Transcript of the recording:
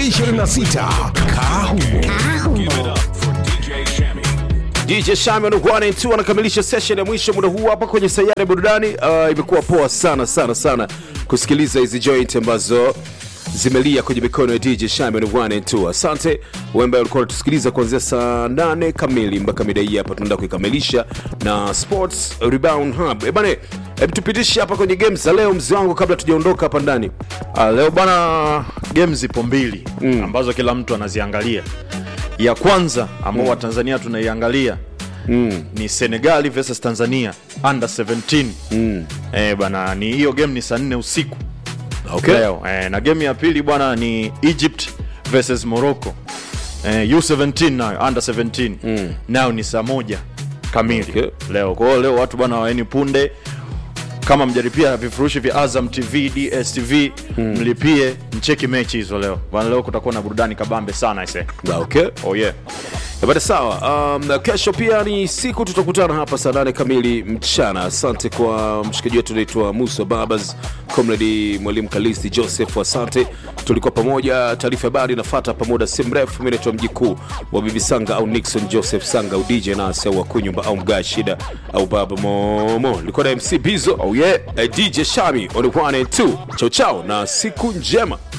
2026 Kahumo. DJ Shami anakuwa tu anakamilisha session ya mwisho muda huu hapa kwenye sayari ya burudani. Uh, imekuwa poa sana sana sana kusikiliza hizi joint ambazo zimelia kwenye mikono ya DJ Shami anakuwa tu. Asante wewe ambaye ulikuwa unatusikiliza kuanzia saa 8 kamili mpaka mida hii hapa, tunaenda kuikamilisha na Sports Rebound Hub. Eh bana, hebu tupitishe hapa kwenye games za leo mzee wangu, kabla tujaondoka hapa ndani. Ah, leo bana game zipo mbili mm. ambazo kila mtu anaziangalia ya kwanza ambao mm. watanzania tunaiangalia mm. ni senegali versus tanzania under 17 mm. eh, bana ni hiyo game ni saa nne usiku Okay. leo eh, na game ya pili bwana ni egypt versus morocco eh, u17 nayo under 17 mm. nayo ni saa moja kamili Okay. leo kwao leo watu bwana waeni punde kama mjaripia vifurushi vya azam tv dstv mlipie mcheki mechi hizo leo bwana leo kutakuwa na burudani kabambe sana ise Ah, Okay. oh yeah Bada sawa. Um, kesho pia ni siku tutakutana hapa saa nane kamili mchana. Asante kwa mshikaji wetu anaitwa Musa Babas, comrade mwalimu Kalisti Joseph, asante. Tulikuwa pamoja, taarifa habari inafuata pamoja si mrefu. Mimi naitwa mjikuu wa Bibi Sanga au Nixon Joseph Sanga au DJ Nasi au Akunyumba au Mga Shida au Baba Momo. Nilikuwa na MC Bizo. Oh yeah. Eh, DJ Shami on 1 and 2. Chao chao na siku njema.